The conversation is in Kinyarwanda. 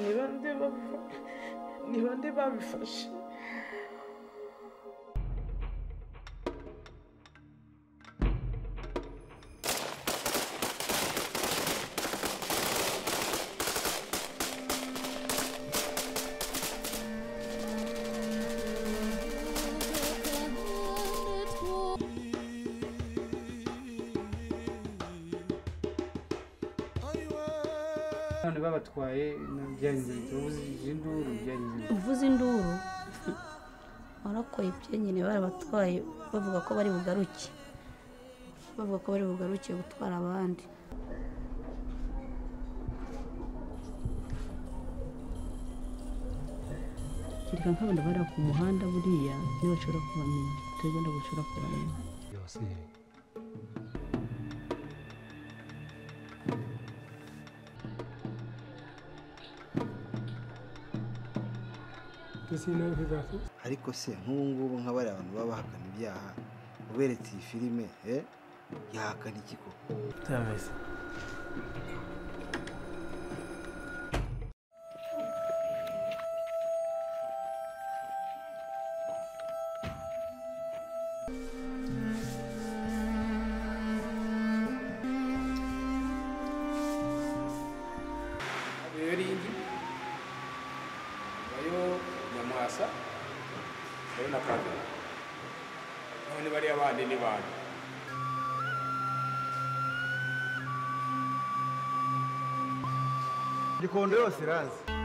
ni bande babi- ni bande babifashe none babatwaye byagenze ubuze induru byagenze uvuze induru warakoye ibyenyine barabatwaye bavuga ko bari bugaruke bavuga ko bari bugaruke gutwara abandi kereka nk'abantu bari ku muhanda buriya niba bashobora kubamenya turebe niba bashobora kubamenya yose ariko se nk'ubu ngubu nka bariya abantu baba bahakana ibyaha uberetse iyi filime eh, yahakana iki koko turameze rero iyi ngiyi bayo nyamwasa bayo na kagame none bariya bandi ni bandi gikondo yose irazi